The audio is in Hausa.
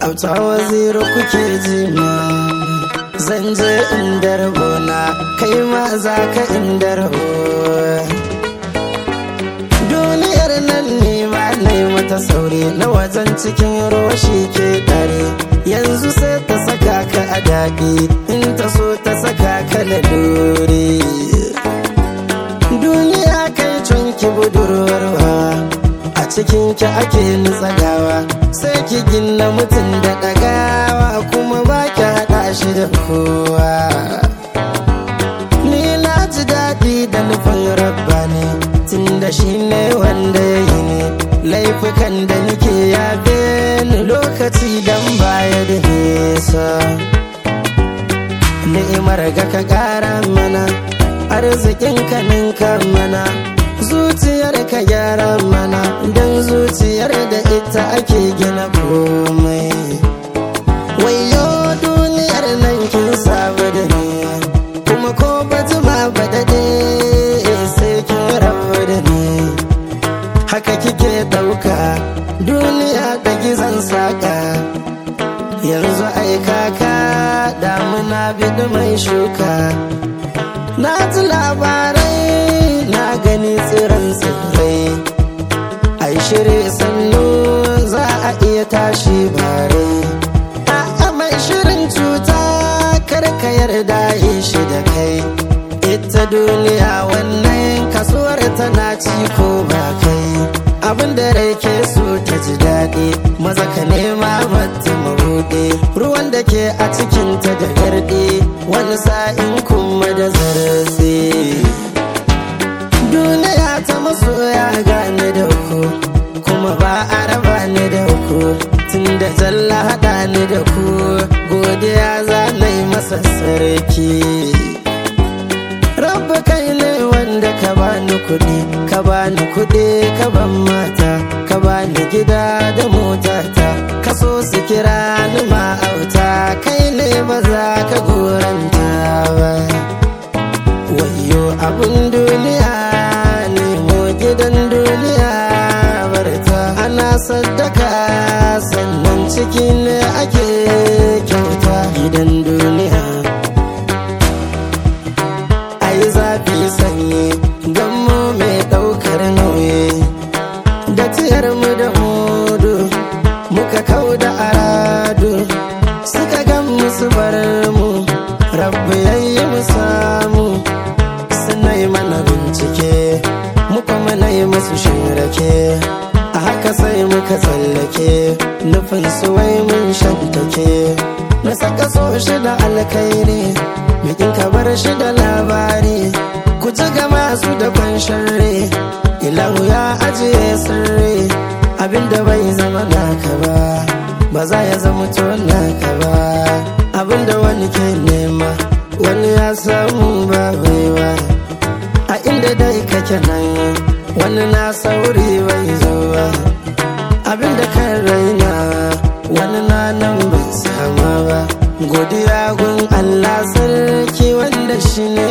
auta waziri kuke jina zan je inda rabona kai ma za ka inda rabo duniyar nan ne ma na mata sauri na wajen cikin roshi ke dare yanzu sai ta saka ka a daɗi in ta so ta saka ka lalure duniya kai cunki budurwarwa a cikin ki ake nutsagawa sai ki gina mutum da ɗagawa kuma ba ki haɗa shi da kowa ni na ji daɗi da nufin rabba ne tun da shi ne wanda ya yi ne laifukan da nake yafe ni lokaci dan baya da nesa ni'imar ga ka ƙara mana arzikin ka ninka mana zuciyar ka gyara mana don zuciyar da ita ake gina komai wayo duniyar nan kin sabu da ni kuma ko ba jima ba dade sai kin rabu da ni haka kike dauka duniya da gizon saka yanzu ai kaka damuna bidu mai shuka na ji labarai na gani tsiran tsirrai ai shirye sannu za a iya tashi bare a mai shirin cuta karka yarda yi shi da kai ita duniya wannan kasuwar tana ci ko ba kai abin da rai ke so ta ji daɗi maza ka nema mata mabuɗe ruwan da ke a cikinta da garɗe wani sa'in kuma da zartse duniya ta masoya gane da ku kuma ba a raba ni da ku tun da zalla haɗa ni da ku godiya za na yi masa sarki Rabba kai ne wanda ka bani kuɗi, ka bani kuɗi, ka ban mata, ka bani gida da motata, ka so su kira ni ma'auta, kai ne ba za ka goranta ba. Wayo abin duniya nemo gidan duniya barta, ana saddaka sannan ciki ne ake kyauta gidan duniya. yi zafi sanyi don mu mai ɗaukar nauyi da tiyar mu da mudu muka kau da aradu suka gan musu bar mu rabbi yayi mu samu suna yi mana bincike muka mana yi musu shirake a haka sai muka tsallake nufin su wai mun shantake na saka so shi da alkairi bikin ka bar shi da labari ku ci gama su da kwan sharri ilahu ya ajiye sirri abinda bai zama naka ba ba za ya zama to naka ba abinda wani ke nema wani ya samu ba baiwa a inda dai kake nan wani na sauri bai zo ba abinda kan raina wani na nan bai sama ba godiya gun Allah sarki wanda shi ne